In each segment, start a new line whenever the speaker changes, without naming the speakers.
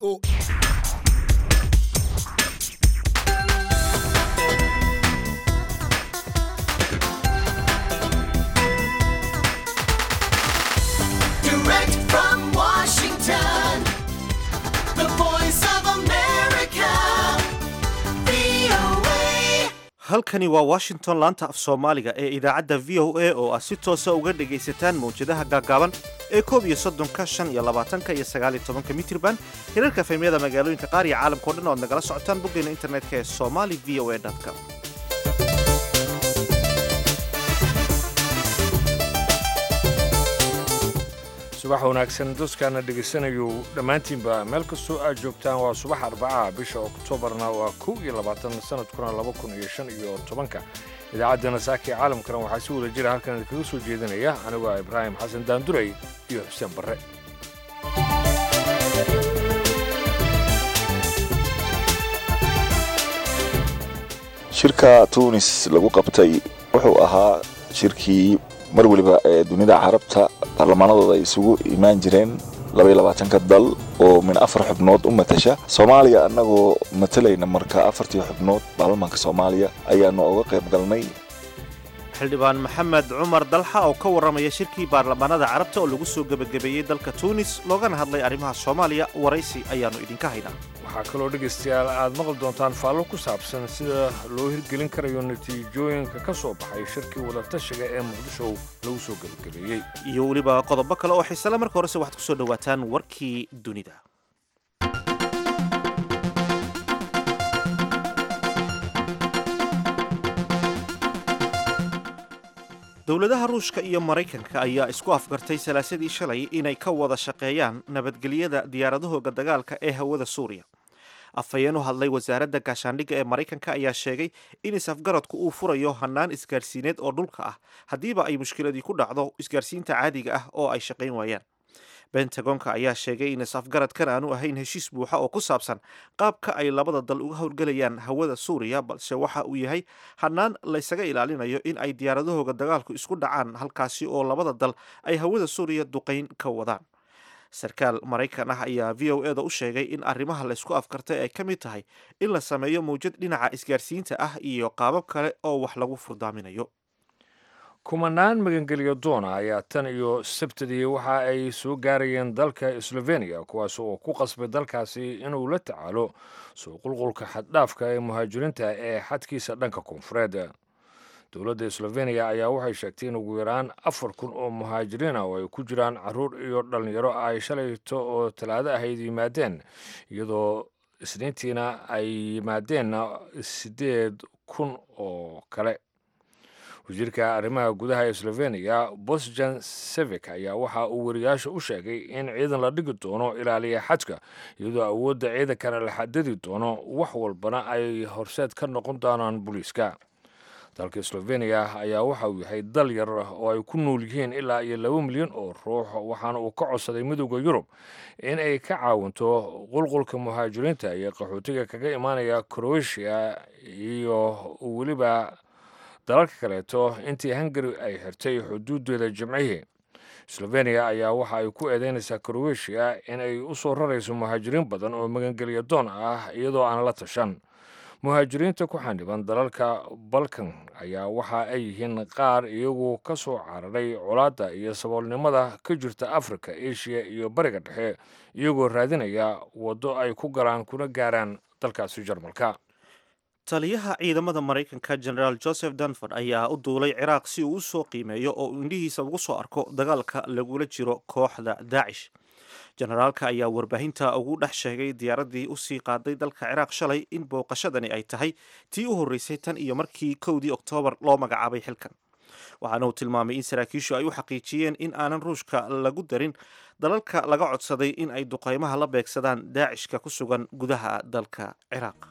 Direct from Washington, the voice of America, VOA.
halkani waa washington laanta af soomaaliga ee idaacadda v o a oo aad si toosa uga dhagaysataan mawjadaha gaagaaban ee koob iyo soddonka shan iyo labaatanka iyo sagaal iyo tobanka mitirban hirarka fahmiyada magaalooyinka qaar iyo caalamkao dhan oo aad nagala socotaan boggeena internetka ee somali v o a com
subax wanaagsan dadkaana dhegaysanayu dhammaantiinba meel kastoo aad joogtaan waa subax arbacaha bisha oktoobarna waa kow iyo labaatan sanadkuna laba kun iyo shan iyo tobanka idaacaddana saakii caalamkana waxaa si wada jira halkan idinkaga soo jeedinaya anigu ah ibraahim xasan daanduray iyo xuseen barre
shirka tunis lagu qabtay wuxuu ahaa shirkii mar weliba ee dunida carabta baarlamaanadooda ay isugu imaan jireen labaatanka dal oo min afar xubnood u matasha soomaaliya annagoo matalayna marka afartii xubnood baarlamaanka soomaaliya ayaanu uga qayb galnay
xildhibaan maxamed cumar dalxa oo ka warramaya shirkii baarlamaanada carabta oo lagu soo gebagabeeyey dalka tuunis loogana hadlay arrimaha soomaaliya waraysi ayaannu idinka haynaa
waxaa kaloo dhegaystayaal aad maqli doontaan faallo ku saabsan sida loo hirgelin karayo natiijooyinka ka soo baxay shirkii wadatashiga ee muqdisho lagu soo gebagabeeyey
iyo weliba qodobo kale oo xiisale marka horese waxaad ku soo dhowaataan warkii dunida dowladaha ruushka iyo maraykanka ayaa isku afgartay salaasadii shalay inay ka wada shaqeeyaan nabadgelyada diyaaradahooga dagaalka ee hawada suuriya afhayeen u hadlay wasaaradda gaashaandhigga ee maraykanka ayaa sheegay in is-afgaradku uu furayo hannaan isgaarsiineed oo dhulka ah haddiiba ay mushkiladii ku dhacdo isgaarsiinta caadiga ah oo ay shaqayn waayaan bentagonka ayaa sheegay in is-afgaradkan aanu ahayn heshiis buuxa oo ku saabsan qaabka ay labada dal uga howlgelayaan hawada suuriya balse waxa uu yahay hannaan laysaga ilaalinayo in ay diyaaradahooga dagaalku isku dhacaan halkaasi oo labada dal ay hawada suuriya duqayn ka wadaan sarkaal maraykan ah ayaa v o eda u sheegay in arrimaha laysku afkartay ay ka mid tahay in la sameeyo mawjad dhinaca isgaarsiinta ah iyo qaabab kale oo wax lagu furdaaminayo
kumanaan magangelyo doona ayaa tan iyo sabtidii waxa ay soo gaarayeen dalka sloveniya kuwaas oo ku qasbay dalkaasi inuu la tacaalo soo qulqulka xaddhaafka ee muhaajiriinta ee xadkiisa dhanka koonfureed dowladda sloveniya ayaa waxay sheegtay in ugu yaraan afar kun oo muhaajiriin ah oo ay ku jiraan caruur iyo dhallinyaro ay shalayto oo talaado ahayd yimaadeen iyadoo isniintiina ay yimaadeen siddeed kun oo kale wasiirka arrimaha gudaha ee sloveniya bosjan sevik ayaa waxa uu wariyaasha u sheegay in ciidan la dhigi doono ilaaliya xadka iyadoo awoodda ciidankana la xadadi doono wax walbana ay horseed ka noqon doonaan booliiska dalka sloveniya ayaa waxa uu yahay dal yar oo ay ku nool yihiin ilaa iyo laba milyan oo ruux waxaana uu ka codsaday midooda yurub in ay ka caawinto qulqulka muhaajiriinta iyo qaxootiga kaga imaanaya croatia iyo weliba dalalka kaleeto intii hungari ay xirtay xuduudeeda jimcihii sloveniya ayaa waxa ay ku eedeynaysaa croatia in ay u soo rarayso muhaajiriin badan oo magangelya doon ah iyadoo aan la tashan muhaajiriinta ku xandhiban dalalka balkan ayaa waxa ay yihiin qaar iyagu ka soo cararay colaadda iyo saboolnimada ka jirta afrika eshiya iyo bariga dhexe iyagoo raadinaya waddo ay ku galaan kuna gaaraan dalkaasi jarmalka
taliyaha ciidamada maraykanka generaal joseph dunford ayaa u duulay ciraaq si uu u soo qiimeeyo oo uu indhihiisa ugu soo arko dagaalka lagula jiro kooxda daacish generaalka ayaa warbaahinta ugu dhex sheegay diyaaraddii usii qaaday dalka ciraaq shalay in booqashadani ay tahay tii u horreysay tan iyo markii kowdii oktoobar loo magacaabay xilkan waxaana uu tilmaamay in saraakiishu ay u xaqiijiyeen in aanan ruushka lagu darin dalalka laga codsaday in ay duqaymaha la beegsadaan daacishka ku sugan gudaha dalka ciraaq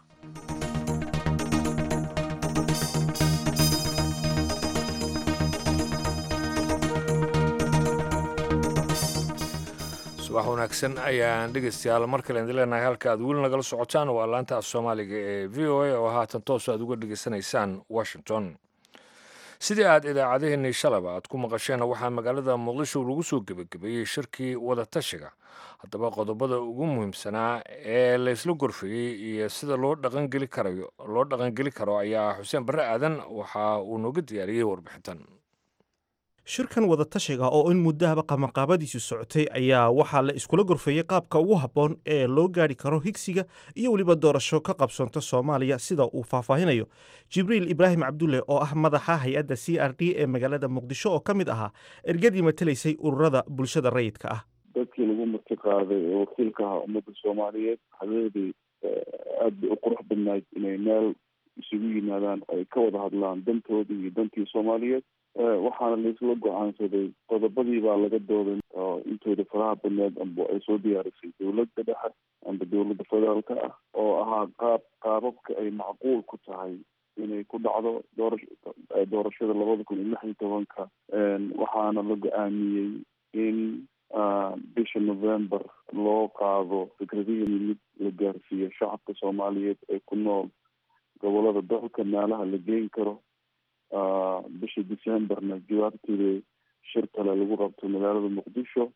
subax wanaagsan ayaan dhegaystayaal mar kale idin leenahay halka aad weli nagala socotaan waa laanta af soomaaliga ee v o a oo haatan toos aad uga dhegaysanaysaan washington sidii aad idaacadaheenii shalaba aad ku maqasheen waxaa magaalada muqdisho lagu soo gebagabeeyey shirkii wadatashiga haddaba qodobada ugu muhiimsanaa ee laysla gorfeeyey iyo sida loo dhaqangeli karayo loo dhaqangeli karo ayaa xuseen barre aadan waxa uu nooga diyaariyey warbixintan
shirkan wadatashiga oo in muddahaba qabanqaabadiisu socotay ayaa waxaa la iskula gorfeeyey qaabka ugu habboon ee loo gaadhi karo higsiga iyo weliba doorasho ka qabsoonta soomaaliya sida uu faahfaahinayo jibriil ibraahim cabdulle oo ah madaxa hay-adda c r d ee magaalada muqdisho oo ka mid ahaa ergadii matelaysay ururada bulshada rayidka ah
dadkii lagu marti qaaday ee wakiilka ahaa ummadda soomaaliyeed habeedii aad bay u qurux badnayd inay meel isugu yimaadaan ay ka wada hadlaan dantoodii iyo dantii soomaaliyeed waxaana laisla go-aansaday qodobadii baa laga dooday oo intooda faraha badneed amba ay soo diyaarisay dowladda dhexe amba dowladda federaalka ah oo ahaa qaab qaababka ay macquul ku tahay inay ku dhacdo doora doorashada labada kun iyo lix iyo tobanka waxaana la go-aamiyey in bisha november loo qaado fikradihii mid la gaarsiiyo shacabka soomaaliyeed ee ku nool gobolada dalka meelaha la geyn karo bisha decemberna jawaabteeda shir kale lagu rabto magaalada muqdisho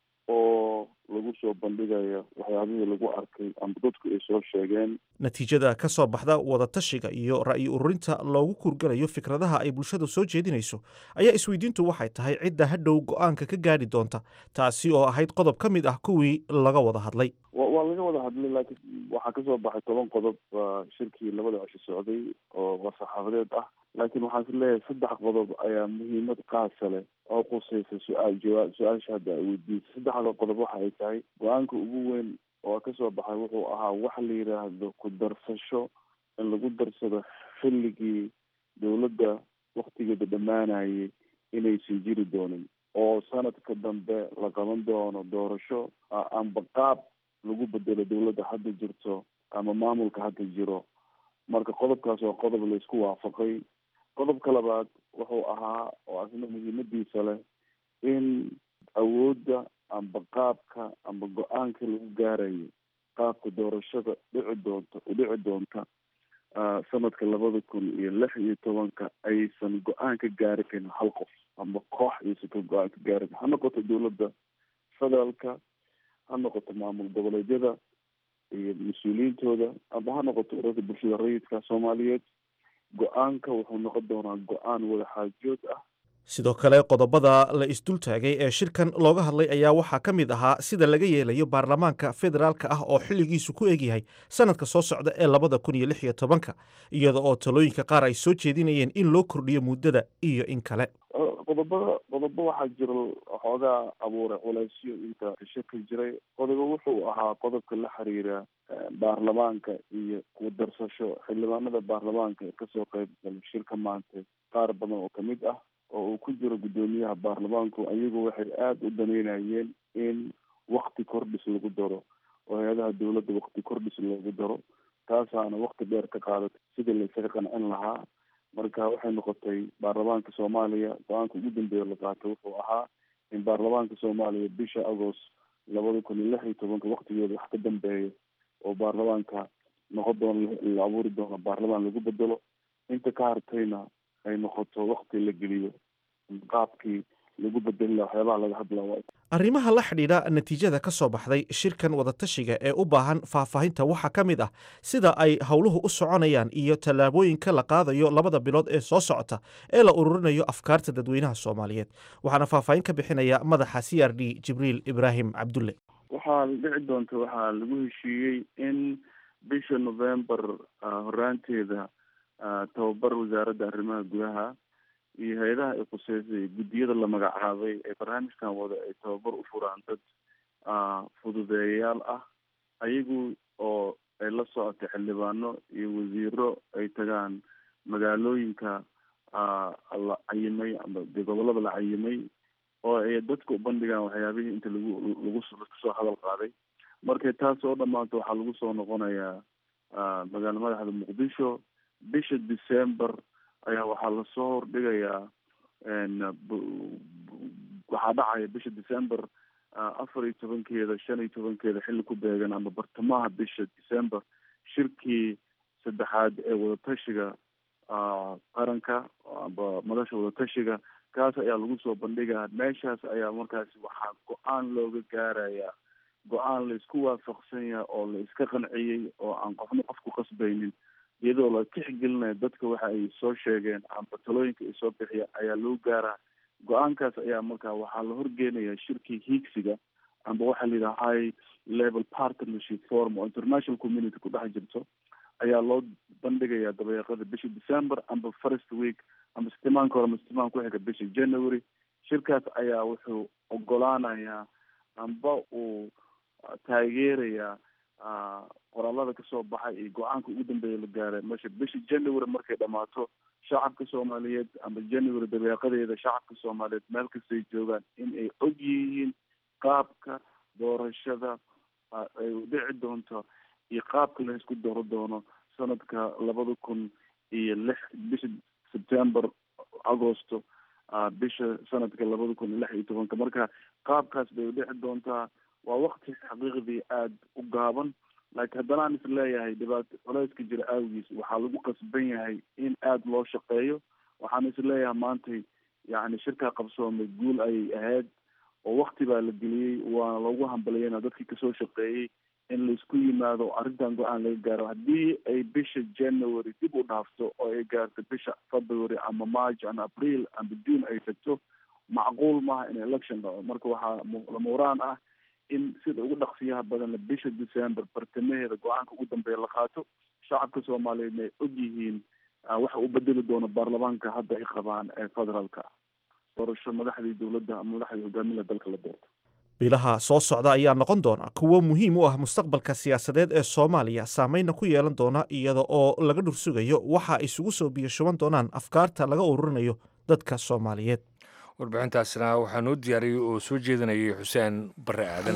oo lagu soo bandhigayo waxyaabihii lagu arkay ama dadku ay soo sheegeen
natiijada ka soo baxda wadatashiga iyo ra'yi ururinta loogu kurgalayo fikradaha ay bulshadu soo jeedinayso ayaa isweydiintu waxay tahay cidda hadhow go-aanka ka gaadhi doonta taasi oo ahayd qodob ka mid ah kuwii laga wada hadlay
waa laga wada hadlay laakiin waxaa kasoo baxay toban qodob shirkii labada cisho socday oo war-saxaafadeed ah laakiin waxaan is leeyahay saddex qodob ayaa muhiimad qaasa leh oo qusaysa su-aal jawaab su-aasha hadda ay weydiisay saddexda qodob waxa ay tahay go-aanka ugu weyn oo kasoo baxay wuxuu ahaa waxa la yidhaahdo ku darsasho in lagu darsado xilligii dowladda waktigeeda dhammaanayay inaysan jiri doonin oo sanadka dambe la qaban doono doorasho amba qaab lagu bedelo dowladda hadda jirto ama maamulka hadda jiro marka qodobkaas waa qodob laysku waafaqay qodobka labaad wuxuu ahaa oo asna muhiimadiisa leh in awoodda amba qaabka amba go-aanka lagu gaarayo qaabka doorashada dhici doonta udhici doonta sanadka labada kun iyo lix iyo tobanka aysan go-aan ka gaari karin hal qof amba koox aysan ka go-aan ka gaari karin ha noqoto dowladda federaalka ha noqoto maamul goboleedyada iyo mas-uuliyiintooda amba ha noqoto ururada bulshada rayidka soomaaliyeed go-aanka wuxuu noqon doonaa go-aan wada xaajood ah
sidoo kale qodobada la isdultaagay ee shirkan looga hadlay ayaa waxaa ka mid ahaa sida laga yeelayo baarlamaanka federaalka ah oo xilligiisu ku egyahay sanadka soo socda ee labada kun iyo lix iyo tobanka iyada oo talooyinka qaar ay soo jeedinayeen in loo kordhiyo muddada iyo in kale
qodobada qodobo waxaa jira xoogaa abuuray culaysyo inta shirka jiray qodobo wuxuu ahaa qodobka la xiriira baarlamaanka iyo ku darsasho xildhibaanada baarlamaanka ee kasoo qeyb galay shirka maanta qaar badan oo kamid ah oo uu ku jiro guddoomiyaha baarlamaanku ayagu waxay aada u daneynayeen in wakti kordhis lagu daro oo hay-adaha dowladda wakti kordhis lagu daro taasaana wakti dheer ka qaadatay sidii laysaga qancin lahaa marka waxay noqotay baarlamaanka soomaaliya go-aanka ugu dambeeya la qaatay wuxuu ahaa in baarlamaanka soomaaliya bisha agost labada kun iyo lix iyo tobanka waktigeeda wax ka dambeeya oo baarlamaanka noqon doono la abuuri doono baarlamaan lagu bedelo inta ka hartayna ay noqoto wakti la geliyo qaabkii lagu bedeli waxyaabaha laga hadla
arrimaha la xidhiidha natiijada ka soo baxday shirkan wadatashiga ee u baahan faahfaahinta waxaa ka mid ah sida ay howluhu u soconayaan iyo tallaabooyinka la qaadayo labada bilood ee soo socota ee la ururinayo afkaarta dadweynaha soomaaliyeed waxaana faahfaahin ka bixinaya madaxa c r d jibriil ibraahim cabdulle
waxaa dhici doonta waxaa lagu heshiiyey in bisha november horaanteeda tababar wasaaradda arrimaha gudaha iyo hay-adaha ay khuseysay guddiyada la magacaabay ee barnaamijkan wada ay tababar u furaan dad fududeeyayaal ah ayagu oo ay la socotay xildhibaano iyo wasiiro ay tagaan magaalooyinka la cayimay ama de gobolada la cayimay oo ay dadka u bandhigaan waxyaabihii inta lagu lagu lasoo hadal qaaday markay taas oo dhamaato waxaa lagu soo noqonayaa magaala madaxda muqdisho bisha december ayaa waxaa lasoo hordhigayaa waxaa dhacaya bisha december afar iyo tobankeeda shan iyo tobankeeda xilli ku beegan ama bartamaha bisha december shirkii saddexaad ee wadatashiga qaranka amba madasha wadatashiga kaas ayaa lagu soo bandhigaa meeshaas ayaa markaasi waxaa go-aan looga gaarayaa go-aan la isku waafaqsan yahay oo la iska qanciyey oo aan qofna qof ku qasbaynin iyadoo la tixgelinayo dadka waxa ay soo sheegeen amba talooyinka ay soo bixiyeen ayaa lagu gaaraa go-aankaas ayaa markaa waxaa la horgeenaya shirkii hiigsiga amba waxaa la yidhaha high level partnership forum oo international community ku dhex jirto ayaa loo bandhigayaa dabayaaqada bisha december amba first week amba sitimaanka hore amba sitimaan ku xiga bisha january shirkaas ayaa wuxuu ogolaanayaa amba uu taageerayaa qoraalada kasoo baxay iyo go-aanka ugu dambeeya la gaaray meesha bisha january markay dhamaato shacabka soomaaliyeed amba january dabeeqadeeda shacabka soomaaliyeed meel kastay joogaan in ay og yihiin qaabka doorashada ay dhici doonto iyo qaabka la isku doro doono sanadka labada kun iyo lix bisha september agosto bisha sanadka labada kun iyo lix iyo tobanka marka qaabkaas bay udhici doontaa waa wakti xaqiiqdii aada u gaaban laakiin haddana aan is leeyahay dhibaato culeyska jira awgiis waxaa lagu qasban yahay in aada loo shaqeeyo waxaan is leeyahay maantay yacni shirkaa qabsoomay guul ayay ahayd oo wakti baa la geliyey waana loogu hambaliyana dadkii kasoo shaqeeyey in laisku yimaado arrintan go-aan laga gaaro haddii ay bisha january dib u dhaafto oo ay gaarto bisha february ama march ama april ama june ay tagto macquul maaha in election dhaco marka waxaa lamuraan ah in sida ugu dhaqsiyaha badanna bisha december bartamaheeda go-aanka ugu dambeeya la qaato shacabka soomaaliyeedna ay og yihiin waxa uu bedeli doono baarlamaanka hadda ay qabaan ee federaalka doorasho madaxdii dowladda ama madaxdii hogaamida dalka la doorto
bilaha soo socda ayaa noqon doona kuwo muhiim u ah mustaqbalka siyaasadeed ee soomaaliya saameynna ku yeelan doona iyada oo laga dhursugayo waxa isugu soo biyashuban doonaan afkaarta laga ururinayo dadka soomaaliyeed
warbixintaasina waxaa noo diyaariyey oo soo jeedinayay xuseen bare aadan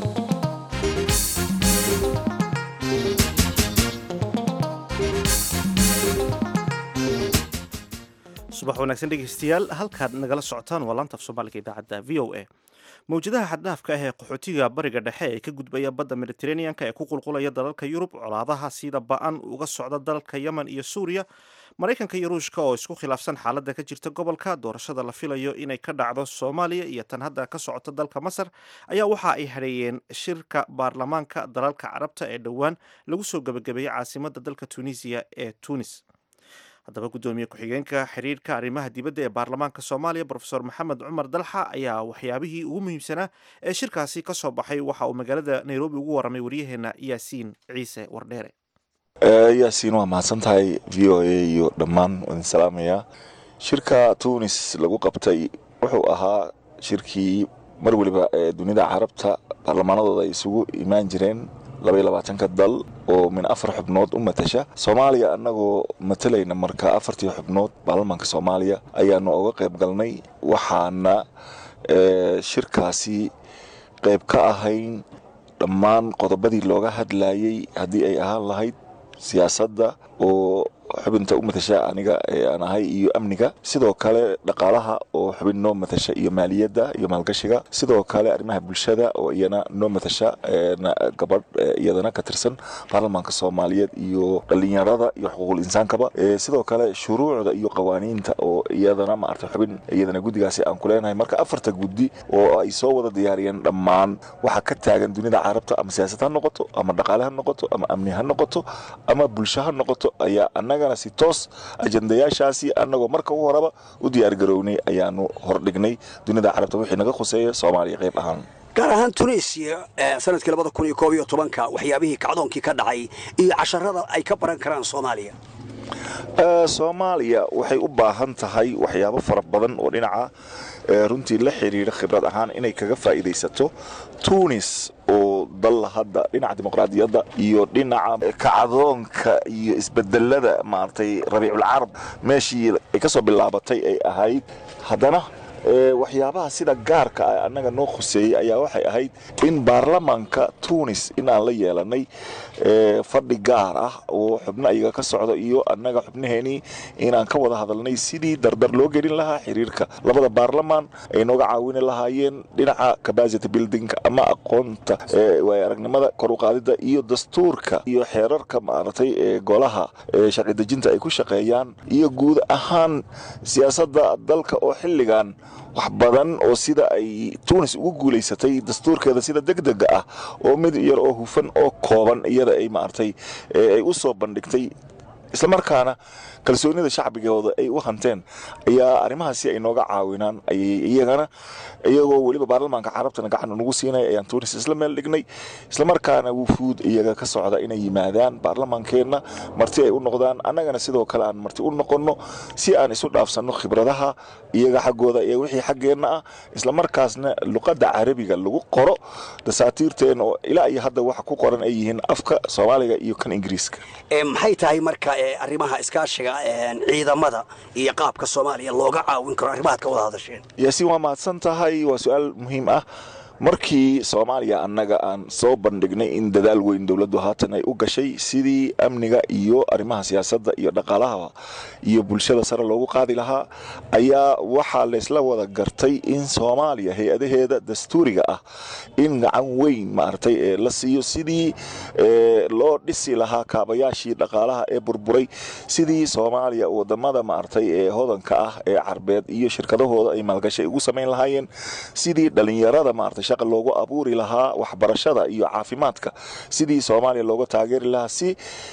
subax wanaagsan dhegeystayaal halkaad nagala socotaan waa laanta af soomaaliga idaacadda v o a mawjadaha xaddhaafka ah ee qaxootiga bariga dhexe ee ka gudbaya badda mediteraneanka ee ku qulqulaya dalalka yurub colaadaha sida ba-an uga socda dalalka yemen iyo suuriya maraykanka iyo ruushka oo isku khilaafsan xaaladda ka jirta gobolka doorashada la filayo inay ka dhacdo soomaaliya iyo tan hadda ka socota dalka masar ayaa waxa ay hadheeyeen shirka baarlamaanka dalalka carabta ee dhowaan lagu soo gebagabeeyey caasimada dalka tunisiya ee tunis haddaba guddoomiye ku-xigeenka xiriirka arrimaha dibadda ee baarlamaanka soomaaliya brofesor maxamed cumar dalxa ayaa waxyaabihii ugu muhiimsanaa ee shirkaasi ka soo baxay waxa uu magaalada nairobi ugu warramay waryaheena yaasiin ciise wardheere
yaasiin waa mahadsan tahay v o a iyo dhammaan wadin salaamaya shirka tunis lagu qabtay wuxuu ahaa shirkii mar weliba ee dunida carabta baarlamaanadooda ay isugu imaan jireen labaiyo labaatanka dal oo min afar xubnood u matasha soomaaliya annagoo matalayna marka afartii xubnood baarlamaanka soomaaliya ayaanu uga qayb galnay waxaana shirkaasi qayb ka ahayn dhammaan qodobadii looga hadlayay haddii ay ahaan lahayd siyaasadda oo xubinta u matasha aniga ee aan ahay iyo amniga sidoo kale dhaqaalaha oo xubin noo matasha iyo maaliyadda iyo maalgashiga sidoo kale arrimaha bulshada oo iyana noo matasha gabadh iyadana ka tirsan baarlamaanka soomaaliyeed iyo dhalinyarada iyo xuquuqul insaankaba sidoo kale shuruucda iyo qawaaniinta oo iyadana maarata xubin iyadana guddigaasi aan ku leenahay marka afarta guddi oo ay soo wada diyaariyeen dhammaan waxa ka taagan dunida carabta ama siyaasad ha noqoto ama dhaqaale ha noqoto ama amni ha noqoto ama bulsho ha noqoto ayaa annagana si toos ajandayaashaasi annagoo marka u horeba u diyaargarownay ayaanu hordhignay dunida carabta wixii naga khuseeya soomaaliya qayb ahaan
gaar ahaan tunisiya sanadkii labada kun iyo koob iyo tobanka waxyaabihii kacdoonkii ka dhacay iyo casharada ay ka baran karaan soomaaliya
soomaaliya waxay u baahan tahay waxyaabo fara badan oo dhinaca runtii la xidhiidha khibrad ahaan inay kaga faa'iidaysato tunis oo dal hadda dhinaca dimuqraadiyadda iyo dhinaca kacdoonka iyo isbedelada maaragtay rabiiculcarab meeshii ay ka soo bilaabatay ay ahayd haddana ee, waxyaabaha sida gaarka ah annaga noo khuseeyey ayaa waxay ahayd in baarlamaanka tunis in aan la yeelanay ee, fadhi gaar ah oo xubno ayaga ka socdo iyo annaga xubnaheenii inaan ka wada hadalnay sidii dardar loo gelin lahaa xiriirka labada baarlamaan ay nooga caawini lahaayeen dhinaca capacity building ama aqoonta ee, waaya aragnimada kor u qaadida iyo dastuurka iyo xeerarka maaragtay ee golaha ee sharci dejinta ay ku shaqeeyaan iyo guud ahaan siyaasadda dalka oo xilligan wax badan oo sida ay tunis ugu guulaysatay dastuurkeeda sida degdega ah oo mid yar oo hufan oo kooban iyada ay maaragtay ee ay u soo bandhigtay islamarkaana kalsoonida shacbigooda ay u hanteen ayaa arrimahaasi ay nooga caawinaan ayay iyagana iyagoo weliba baarlamaanka carabtana gacan nagu siinay ayaan tunis isla meel dhignay islamarkaana wufuud iyaga ka socda inay yimaadaan baarlamaankeenna marti ay u noqdaan annagana sidoo kale aan marti u noqonno si aan isu dhaafsanno khibradaha iyaga xaggooda iyo wixii xaggeenna ah islamarkaasna luqadda carabiga lagu qoro dasaatiirteena oo ilaa iyo hadda waxa ku qoran ay yihiin afka soomaaliga iyo kan ingiriiska
Ee, maxay tahay marka ee, arrimaha iskaashiga ee, ciidamada iyo qaabka soomaaliya looga caawin karo arrimahaad ka wada hadasheen
yaasiin waa mahadsan tahay waa su-aal muhiim ah markii soomaaliya annaga aan soo bandhignay in dadaal weyn dowladdu haatan ay u gashay sidii amniga iyo arrimaha siyaasadda iyo dhaqaalaha iyo bulshada sare loogu qaadi lahaa ayaa waxaa laysla wada gartay in soomaaliya hay-adaheeda dastuuriga ah in gacan weyn maaragtay ee la siiyo sidii ee, loo dhisi lahaa kaabayaashii dhaqaalaha ee burburay sidii soomaaliya wadamada maaragtay ee hodanka ah ee carbeed iyo shirkadahooda ay maalgashay ugu samayn lahaayeen sidii dhalinyarada maaragtay shaqa loogu abuuri lahaa waxbarashada iyo caafimaadka sidii soomaaliya looga taageeri lahaa si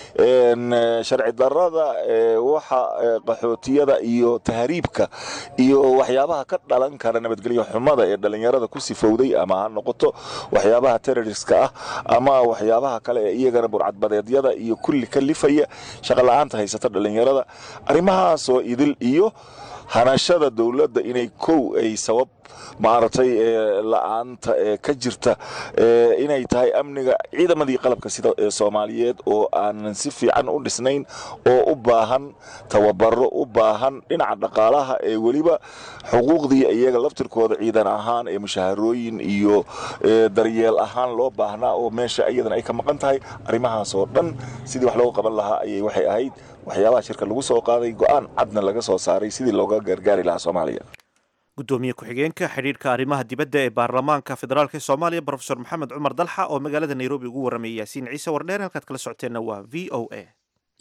een, eh, sharci darada ee, waxa ee, qaxootiyada iyo tahriibka iyo waxyaabaha ka dhalan kara nabadgelyo xumada ee dhalinyarada ku sifowday ama ha noqoto waxyaabaha terroriska ah ama waxyaabaha kale ee iyagana burcadbadeedyada iyo kulli ka lifaya shaqa la-aanta haysata dhalinyarada arrimahaasoo idil iyo hanashada dowladda inay kow ay sabab maaragtay ee la-aanta ee ka jirta ee inay tahay amniga ciidamadii qalabka sida ee soomaaliyeed oo aanan si fiican u dhisnayn oo u baahan tababaro u baahan dhinaca dhaqaalaha ee weliba xuquuqdii iyaga laftirkooda ciidan ahaan ee mushaharooyin iyo ee daryeel ahaan loo baahnaa oo meesha iyadana ay ka maqan tahay arrimahaas oo dhan sidii wax looga qaban lahaa ayay waxay ahayd waxyaabaha shirka lagu soo qaaday go-aan cadna laga soo saaray sidii looga gargaari lahaa soomaaliya
gudoomiye ku-xigeenka xidhiirka arrimaha dibadda ee baarlamaanka federaalk ee soomaaliya profesor maxamed cumar dalxa oo magaalada nairobi ugu warramayay yaasiin ciise wardheer halkaad kala socoteenna waa v o a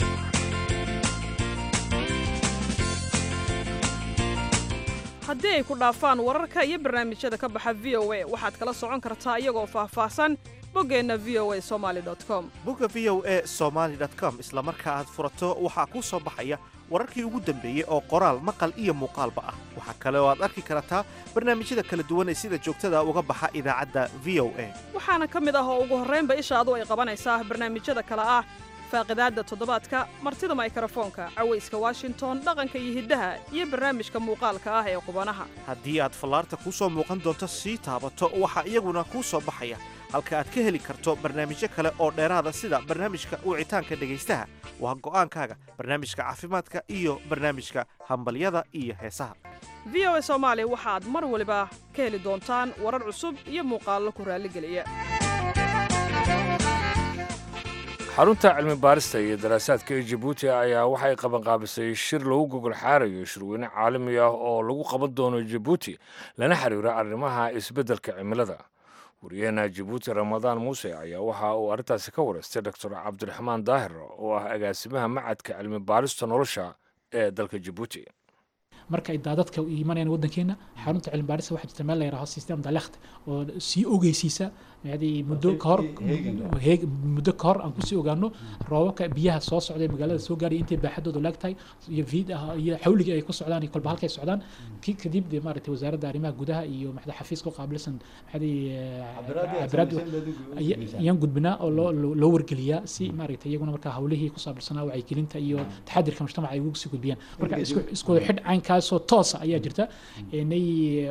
haddii ay ku dhaafaan wararka iyo barnaamijyada ka baxa v o a waxaad kala socon kartaa iyagoo faahfaahsan boggeenna v o a somaali com
bogga v o a somaly com isla marka aad furato waxaa kuu soo baxaya wararkii ugu dambeeyey oo qoraal maqal iyo muuqaalba ah waxaa kale oo aad arki kartaa barnaamijyada kala duwan ee sida joogtada uga baxa idaacadda v o a
waxaana ka mid ah oo ugu horraynba ishaadu ay qabanaysaa barnaamijyada kale ah faaqidaadda toddobaadka martida maykrofoonka cawayska washington dhaqanka iyo hiddaha iyo barnaamijka muuqaalka ah ee qubanaha
haddii aad fallaarta kuu soo muuqan doonto sii taabato waxaa iyaguna kuu soo baxaya halka aad ka heli karto barnaamijyo kale oo dheeraada sida barnaamijka wicitaanka dhegaystaha waa go'aankaaga barnaamijka caafimaadka iyo barnaamijka hambalyada iyo heesaha
v o a soomaali waxaad mar waliba ka heli doontaan warar cusub iyo muuqaallo ku raalligeliya
xarunta cilmi baarista iyo daraasaadka ee jabuuti ayaa waxay qabanqaabisay shir lagu gogol xaarayo shirweyne caalami ah oo lagu qaban doono jabuuti lana xiriiro arrimaha isbeddelka cimilada wariyaheena jabuuti ramadaan muuse ayaa waxa uu arrintaasi ka wareystay doctor cabdiraxmaan daahir oo ah agaasimaha macadka cilmi baarista nolosha ee dalka jabuuti
marka ay daadadka u imanayaan waddankeena xarunta cilmi baarista waxaa jirta meel la yidhaaho system dalekht oo sii ogeysiisa yani muddo ka hor heeg muddo ka hor aan kusii ogaano roobabka biyaha soo socda ee magaalada soo gaaraya intay baaxadooda laag tahay iyo viid ah iyo xawliga ay ku socdaan iyo kolba halkay socdaan ki kadib dee maaragtay wasaaradda arrimaha gudaha iyo maxda xafiiska u qaabilsan maxadii cabiraad ayaan gudbinaa oo loo loo wargeliyaa si maaragtay iyaguna markaa hawlihii ku saabilsanaa wacyigelinta iyo taxadirka mujtamaca ay ugu sii gudbiyaan marka isku isku xidh caynkaasoo toosa ayaa jirta inay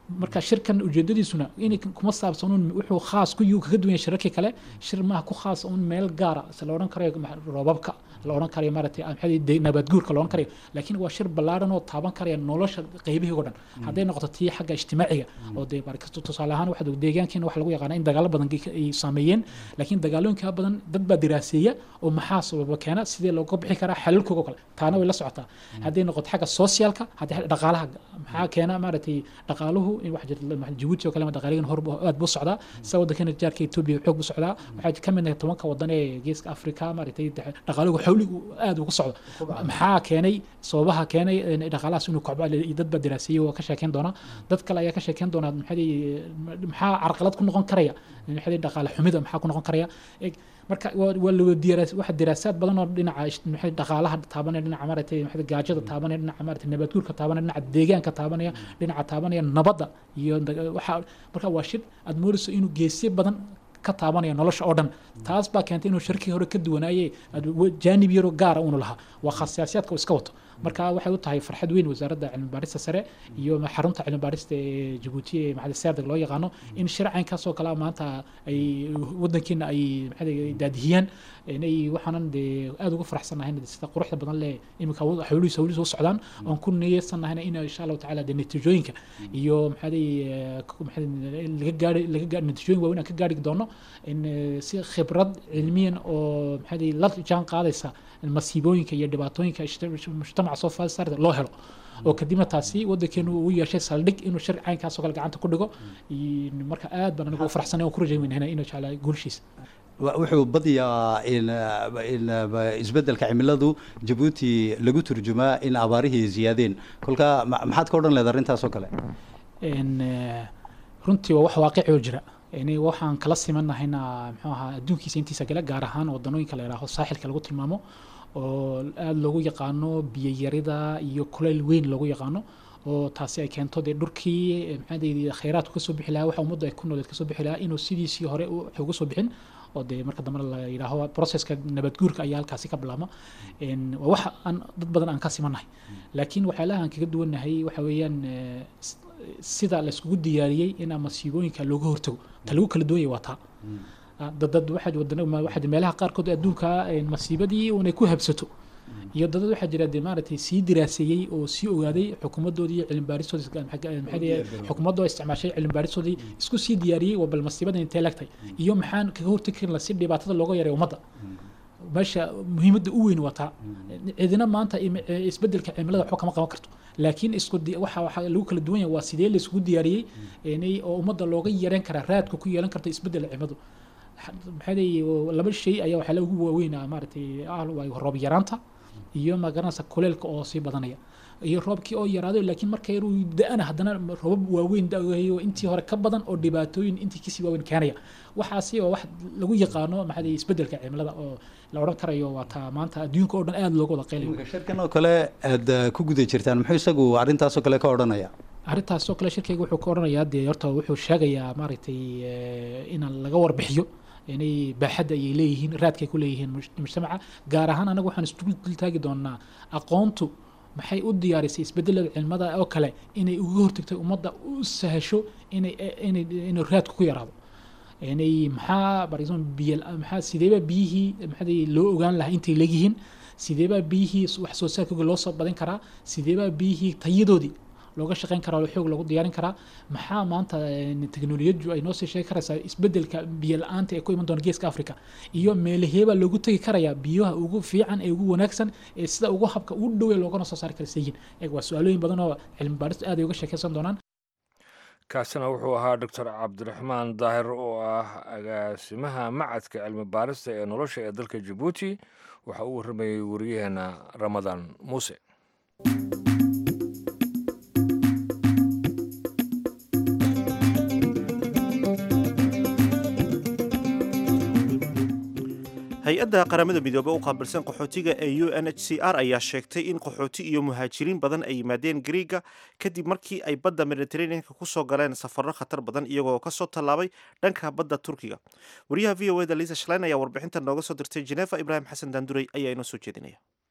marka shirkan ujeedadiisuna inay kuma saabsanuun wuxuu khaas ku yuu kaga duwan yahay shirarkii kale shir maaha ku khaas un meel gaara se la odhan karayo ma- roobabka la odhan karayo maaragtay ah, maxaa de nabaadguurka la odhan karayo laakiin waa shir ballaaran oo taaban karaya nolosha qaybihii oo dhan hadday noqoto tii xagga ijtimaaciga oo dee markasto tusaale ahaan waxaa deegaankeena waxa lagu yaqaana in dagaalo badan ge- ay saameeyeen laakiin dagaalooyinka badan dad baa diraaseeya oo maxaa sababa keena sidee looga bixi karaa xalalkooga kale taana way la socotaa hadday noqoto xagga socialka haddii xagga dhaqaalaha maxaa keena maaragtay dhaqaaluhu in wax jirta ma- jabuuti oo kale ma dhaqaaligan hor bu- aad buu socdaa sa waddankana jaarka etoobiya xoog buu socdaa waxaa ka mid ah tobanka wadan ee geeska afrika maaragtay de- dhaqaaluhu xawli uu aad ugu socdo maxaa keenay sababaha keenay in dhaqaalahaas inuu kobco iyo dad baa diraaseeyey waa ka sheekeyn doona dad kale ayaa ka sheekeyn doona maxaa maxaa carqalad ku noqon karaya maxaa dhaqaale xumida maxaa ku noqon karaya Eg, marka waa waa la diraas waxa diraasaad badan oo dhinaca ish- maxay dhaqaalaha taabanaya dhinaca maaragtay maxay gaajada taabanaya dhinaca maaragtay nabaadguurka taabanaya dhinaca deegaanka taabanaya dhinaca taabanaya nabadda iyo daga- waxa marka waa shir aad moodayso inuu geesyo badan ka taabanaya nolosha oo dhan taas baa keentay inuu shirkii hore ka duwanaaye aad- wa- jaanib yaro gaara unu lahaa waa khasiyaasyaadka uu iska wato marka waxay u tahay farxad weyn wasaaradda cilmi baarista sare iyo ma- xarunta cilmi baarista ee jabuuti ee maxaa serdeg loo yaqaano in shir caynkaasoo kale maanta ay wadankeena ay maxaa daadihiyaan inay waxaanan dee aad uga faraxsanahay sida quruxda badan leh iminka hawlihiis hawlihiis u socdaan oon ku niyeysannahayna in insha allahu tacaala dee natiijooyinka iyo maxaa laga gaari laga gaari natiijooyin waaweyn aan ka gaari doono in eh, si khibrad cilmiyan oo maxaa la jaan qaadaysa masiibooyinka iyo dhibaatooyinka ishta- mujtamaca soo faasarda loo helo oo kadibna taasi wadankeenu uu yeeshay saldhig inuu shir caynkaasoo kale gacanta ku dhigo iyo marka aad baan anigu u faraxsanay oo ku rajaynayna inuu jeclaa guulshiisa
Wa- wuxuu badiyaa in in isbeddelka cimiladu jabuuti lagu turjumaa in abaarihii ziyaadeen kolka ma- maxaad ka odhan leed arrintaasoo kale
in eh, runtii waa wax waaqici oo jira yani waxaan kala simanahayna muxuu ahaa adduunkiisa intiisa kale gaar ahaan wadanooyinka la yidhaaho saaxilka lagu tilmaamo oo aada loogu yaqaano biyayarida iyo kulayl weyn loogu yaqaano oo taasi ay keento dee dhurkii eh, maxaa dee khayraadku kasoo bixi lahaa waxa ummaddu ay ku nooleed kasoo bixi lahaa inuu sidiisii hore u- uga soo bixin oo dee marka dambe la yidhaaho processka nabadguurka ayaa halkaasi ka bilaabma En waa wax aan dad badan aan ka simanahay laakiin waxyaalaha aan kaga duwannahay waxa weeyaan eh, s- sida la iskugu diyaariyey in masiibooyinka looga hortago ta lagu kala duwan yahay waa taa Ah, dad dad waxaa wadana ma- waxaa jira meelaha qaarkood adduunka eh, masiibadii unay ku habsato iyo dadad waxaa jira dee maaragtay sii diraaseeyey oo sii ogaaday xukuumadoodii iyo cilmibaaristoodii is- maxaa maxaa dee xukuumadoo isticmaashay cilmibaaristoodii isku sii diyaariyey waa bal masiibadan intee lagtay iyo maxaan kaga hortagi karin si dhibaatada looga yareeyo ummadda meesha muhiimadda u weyn waa taa cidina maanta im- eh, isbeddelka cimilada waxba kama qaban karto laakiin isku di- waxa waxa lagu kala duwan yahay waa sidee la isugu diyaariyey inay oo ummadda looga yareyn karaa raadka ku yeelan karta isbeddelka cimiladu maxaa leeyahay laba shay ayaa waxaa ugu waaweyn ah maaragtay ah waa roob yaraanta iyo magaranaysa kuleelka oo sii badanaya iyo roobkii oo yaraaday laakiin marka yaruu da-ana haddana roobab waaweyn da-ayo intii hore ka badan oo dhibaatooyin intii kasii waaweyn keenaya waxaasi oo wax lagu yaqaano maxaa leeyahay isbeddelka cimilada oo la odhan karayo waa taa maanta adduunka oo dhan aada looga wada qaylayo
shirkan oo kale aad uh, ku guda jirtaan muxuu isagu arrintaasoo kale ka odhanaya
arrintaas oo kale shirkayga wuxuu ka odhanayaa dee horta wuxuu sheegayaa maaragtay eh, in laga warbixiyo inay baaxadda ayay leeyihiin raadkay ku leeyihiin muj- mujtamaca gaar ahaan anaga waxaan isdul taagi doonaa aqoontu maxay u diyaarisay isbedelada cilmada oo kale inay uga hortagtay ummadda u sahasho inay inay inay raadku ku yaraado inay maxaa for example biyo maxaa sideeba biyihii maxaa loo ogaan lahaa intay leegyihiin sideebaa biyihii wax soo saarkooga loo soo badin karaa sideebaa biyihii tayadoodii looga shaqeyn karaa oo xoog loogu diyaarin karaa maxaa maanta eh, teknolojiyadu ay noo sii sheegi karaysaa isbedelka biyo la-aanta ee ku iman doona geeska africa iyo meelaheebaa loogu tegi karayaa biyaha ugu fiican ee ugu wanaagsan ee sida ugu habka ugu dhowe loogana soo saari kara sayihin eeg waa su-aalooyin badan oo cilmi baaristu aad ay uga sheekeysan doonaan
kaasina wuxuu ahaa doctor cabdiraxmaan daahir oo ah agaasimaha macadka cilmi baarista ee nolosha ee dalka jabuuti waxa uu warramayey wariyaheena ramadaan muuse
hay-adda qaramada midoobey u qaabilsan qaxootiga ee u n h c r ayaa sheegtay in qaxooti iyo muhaajiriin badan ay yimaadeen griiga kadib markii ay badda mediteraneanka kusoo galeen safarro khatar badan iyagoo kasoo tallaabay dhanka badda turkiga wariyaha v o eda liisa shaleyn ayaa warbixintan nooga soo dirtay genefa ibraahim xasan daandurey ayaa inoo soo jeedinaya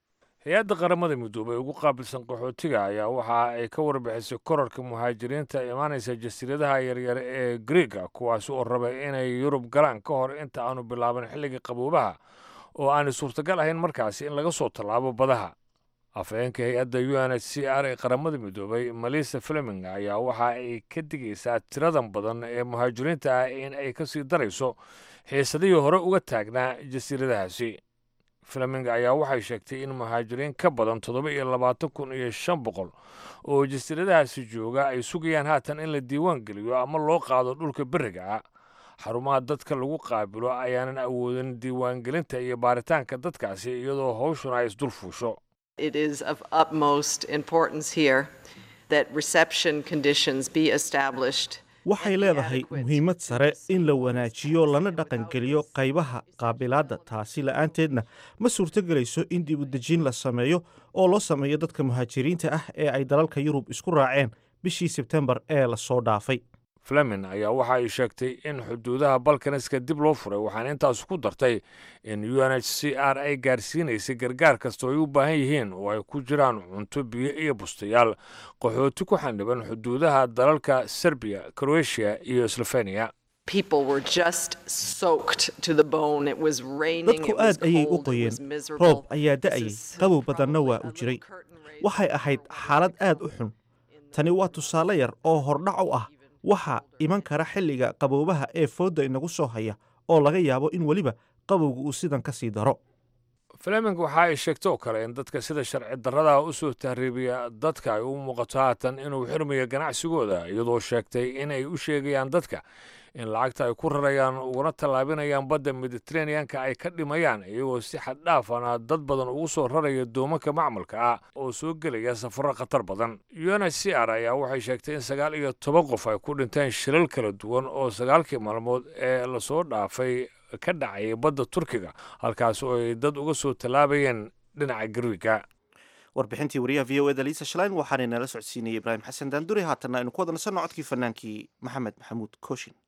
hay-adda qaramada midoobey ugu qaabilsan qaxootiga ayaa waxa ay ka warbixisay korarka muhaajiriinta imaanaysa jasiiradaha yaryar ee griega kuwaasi oo rabay inay yurub galaan ka hor inta aanu bilaaban xilliga qaboobaha oo aanay suurtagal ahayn markaasi in laga soo tallaabo badaha afhayeenka hay-adda u n h c r ee qaramada midoobay malisa fleming ayaa waxa ay ka digaysaa tiradan badan ee muhaajiriinta ah in ay ka sii darayso xiisadihii hore uga taagnaa jasiiradahaasi fleming ayaa waxay sheegtay in muhaajiriin ka badan toddoba iyo labaatan kun iyo shan boqol oo jasiiradahaasi jooga ay sugayaan haatan in la diiwaan geliyo ama loo qaado dhulka beriga ah xarumaha dadka lagu qaabilo ayaanan awoodin diiwaangelinta iyo baaritaanka dadkaasi iyadoo hawshuna ay isdul fuusho
It is of utmost importance here that reception conditions be established.
waxay leedahay muhiimad sare in la wanaajiyo lana dhaqangeliyo qaybaha qaabilaadda taasi la'aanteedna ma suurtogelayso in dib u dejin la sameeyo oo loo sameeyo dadka muhaajiriinta ah ee ay dalalka yurub isku raaceen bishii sebtembar ee lasoo dhaafay
flemin ayaa waxa ay sheegtay in xuduudaha balkaniska dib loo furay waxaana intaas ku dartay in u n h c r ay gaarsiinaysay gargaar kasta oo ay u baahan yihiin oo ay ku jiraan cunto biyo iyo bustayaal qaxooti ku xaniban xuduudaha dalalka serbiya kroatia iyo slovenia
People were just soaked to the bone. It was raining,
dadku
it was
aad ayay u
cold, it
qoyeen
was miserable.
roob ayaa da'ayay qabow badanna waa u jiray waxay ahayd xaalad aad u xun tani waa tusaale yar oo hordhac u ah waxa iman kara xilliga qaboobaha ee foodda inagu soo haya oo laga yaabo in weliba qabowga uu sidan ka sii daro
fleming waxa ay sheegtay oo kale in dadka sida sharci darrada u soo tahriibiya dadka ay u muuqato haatan inuu xirmayo ganacsigooda iyadoo sheegtay in ay u sheegayaan dadka in lacagta ay ku rarayaan uguna tallaabinayaan badda mediteraneanka ay ka dhimayaan iyagoo si xad dhaafana dad badan ugu soo raraya doomanka macmalka ah oo soo gelaya safarro khatar badan u n h c r ayaa waxay sheegtay in sagaal iyo toban qof ay ku dhinteen shilal kala duwan oo sagaalkii maalmood ee lasoo dhaafay ka dhacayay badda turkiga halkaas oo ay dad uga soo tallaabayeen dhinaca garwiga
warbixintii wariyaha v o eda liisa shalain waxaana nala socodsiinayay ibraahim xasan daandure haatanna aynu ku wada nasanno codkii fanaankii maxamed maxamuud kooshin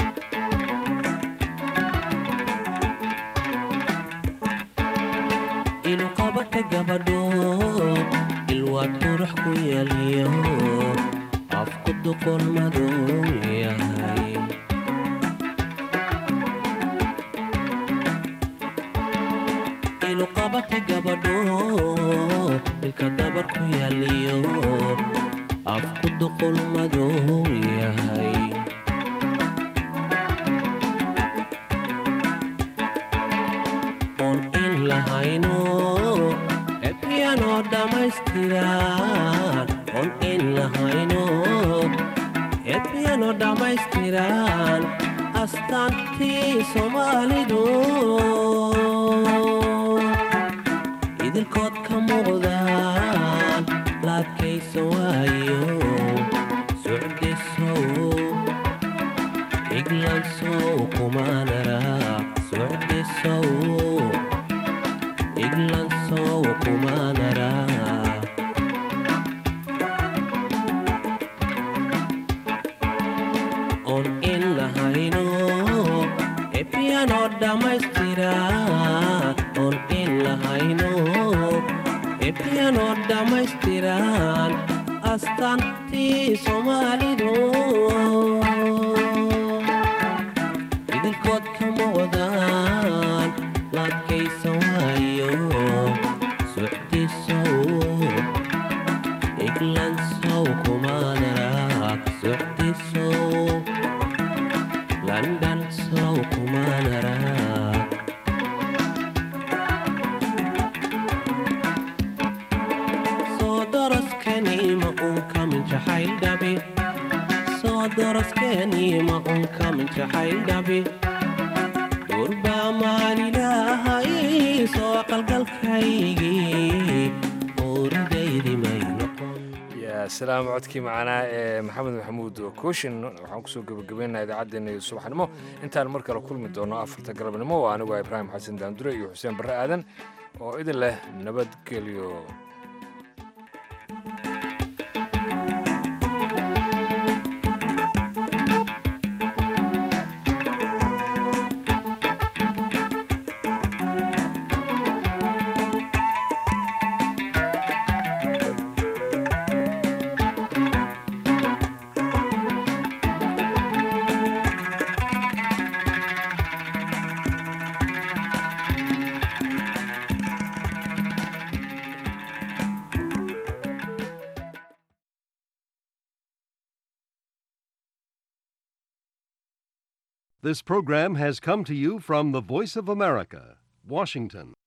iluqabaka gabadho ilwaad qurux ku yeeliyo afku duqon madow yahay iluqabaka gabadho ilka dabar ku yeeliyo afku duqon madow yahay oon in lahayno epiyanoo dhammaystiran oon in lahayno epiyanoo dhammaystiran astaantii soomaalidu idilkood ka muuqdaan laadkaysa waayo socdisow iglansow kumaanara socdisow iglansow kumaanara oon in lahayno epiyanoo dhammaystira oon in lahayno epiyanoo dhammaystiran astaantii soomaalidu idilkood ka muuqdaan laadkaysa waayo socdisow iglansow kumaanara socdisow london sow kumaanara soo daraskani ma uun kamin jacayl dhabi soo daraskani ma uun kamin jacayl dhabi durbaa maalilaahay soo qalgalkaygii uuridaydi may noqon
yaa salaam codkii macanaa ee maxamed maxamuud kooshin waxaan kusoo gebagabaynaha idaacaddeenna iyo subaxnimo intaan mar kale kulmi doono afarta galabnimo oo anigu ah ibraahim xasan daandure iyo xuseen barre aadan oo idin leh nabadgelyo
This program has come to you from the Voice of America, Washington.